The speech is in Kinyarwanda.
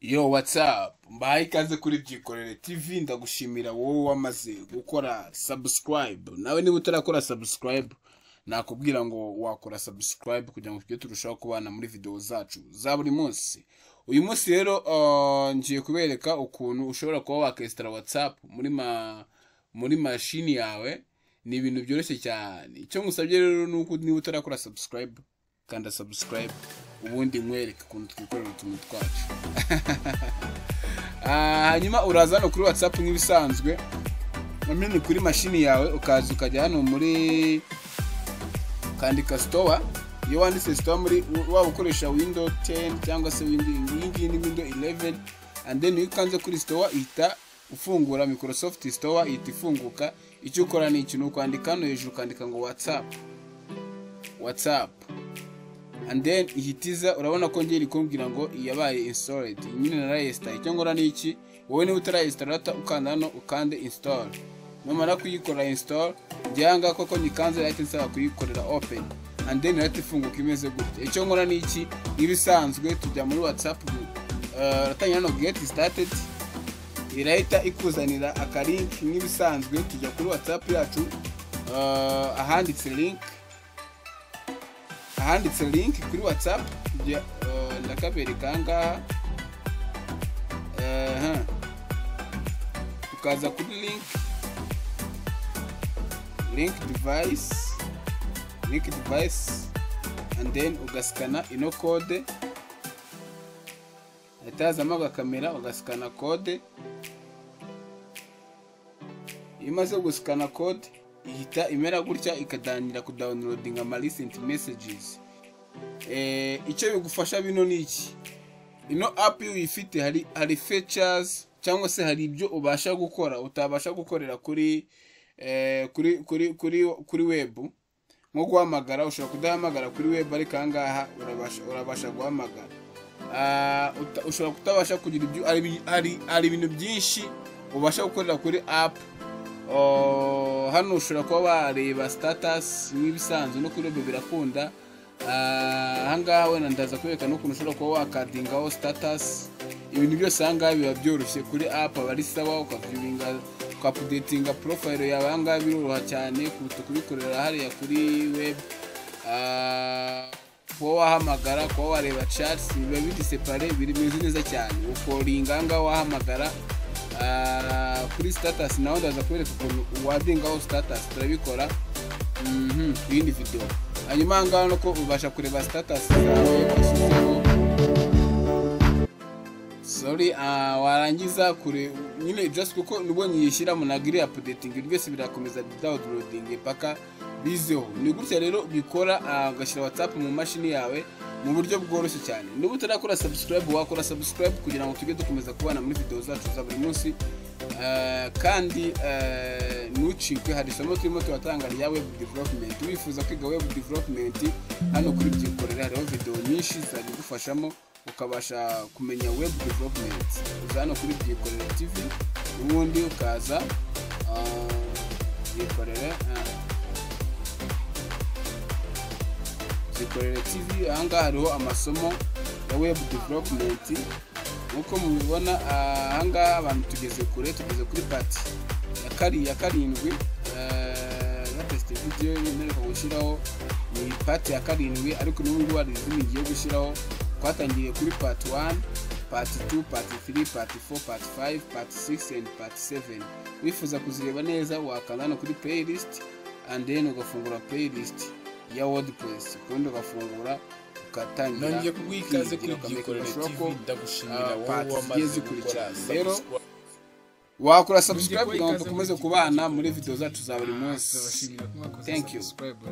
Yo watsapu mbahaye ikaze kuri byikorere TV ndagushimira wowe wamaze gukora subscribe nawe niba utarakora subscribe nakubwira ngo wakora subscribe kugira ngo tujye turushaho kubana muri video zacu za buri munsi uyu munsi rero uh, ngiye kubereka ukuntu ushobora kuba wakesitara WhatsApp muri ma muri mashini yawe ni ibintu byoroshye cyane icyo ngusabye rero ni uko niba utarakora subscribe kanda subscribe ubundi nkwereke ukuntu twikorera utuntu twacu Ah, hanyuma uraza hano kuri whatsapp nk'ibisanzwe namenye kuri mashini yawe ukaza ukajya hano muri ukandika store iyo wanditse store muri waba ukoresha window 10 cyangwa se window iyi ngiyi ni window 11 and then iyo ukanze kuri store ihita ufungura microsoft store ihita ifunguka icyo ukora ni iki ni ukwandika hano hejuru ukandika ngo whatsapp whatsapp and then ihitiza urabona ko ngeri kumbwira ngo yabaye installed Iyi nyine narayesitaye icyo ngora ni iki wowe niba utarayesitara ukanda hano ukande install numara kuyikora install njyewe ngaha koko nyikanze yahita nsaba kuyikorera open and then irahita ifunguka imeze gutya icyo nkora ni iki nk'ibisanzwe tujya muri whatsapp uh, uratangira hano get started irahita ikuzanira akarink nk'ibisanzwe tujya kuri whatsapp yacu uh, ahanditse link ahanditse link kuri whatsapp njye, uh, ndakabereka aha ngaha Aha. ukaza kuri link link device link device and then ugasikana ino kode ahita hazamo agakamera ugasikana kode iyo umaze gusikana kode ihita imera gutya ikadangira kudawunirodinga ama recent messages Eh, icyo bigufasha bino ni iki ino app iyo uyifite hari hari features cyangwa se hari ibyo ubasha gukora utabasha gukorera kuri eh, kuri kuri kuri kuri web nko guhamagara ushobora kudahamagara kuri web ariko aha ngaha urabasha urabasha guhamagara Ah, uta- ushobora kutabasha kugira ibyo hari ibi- hari- hari ibintu byinshi ubasha gukorera kuri app Oh, hano ushobora kuba wareba status nk'ibisanzwe no kuri web birakunda Ah, ahangaha wenda ndaza kubereka n'ukuntu ushobora kuba wakadingaho status ibintu byose ahangaha biba byoroshye kuri app aba ari sawa ukaviewinga ukapudetinga profile yawe ahangaha biroroha cyane kuruta kubikorera hariya kuri web Ah, kuba wahamagara kuba wareba chats biba biri separe biri bimeze neza cyane ukoringa ahangaha wahamagara Ah, kuri status nawe ndaza kubereka ukuntu wadingaho status turabikora Mhm, ku yindi video hanyuma ahangaha nuko ubasha kureba status zawe washyizeho sorry ah, warangiza kure nyine just kuko nibwo nyiyishyira munagiri apudetingi byose birakomeza dawunirodingi paka bizeho ni gutya rero bikora ah, ugashyira whatsapp mu mashini yawe mu buryo bworoshye cyane niba utarakora subscribe wakora subscribe kugira ngo tujye dukomeza kubana muri video zacu za buri munsi Ah, kandi ah, ntucikwe hari isomo turimo turatanga rya web development wifuza kwiga web development hano kuri byikorera hariho video nyinshi zagufashamo ukabasha kumenya web development uza hano kuri byikorera tv ubundi ukaza byikorere byikorere tv ahangaha hariho amasomo ya web development nk'uko mubibona ah, ahangaha abantu tugeze kure tugeze kuri pati ya kari ya karindwi eh, ya tesite video ntereka gushyiraho ni pati ya karindwi ariko n'ubu ngubu hari izindi ngiye gushyiraho twatangiriye kuri pati wani pati tu pati tiri pati fo pati fayive pati sigisi endi pati seveni wifuza kuzireba neza wakanda hano kuri peyilisiti andi deni ugafungura peyilisiti ya wodipuresi ubundi ugafungura ugatangira nongeye kuguha ikaze kuri kwigira, ukamenya byikorere amashoka tv ko ndagushimira ah, wowe part zigiye wamaze gukora zikurikira. Rero, subscribe wakora Nongeye subscribe kuguha kugira ngo ikaze dukomeze muri iki kubana gikorwa. muri video zacu za buri munsi Ndabashimira ko mwakoze Thank you. subscribe.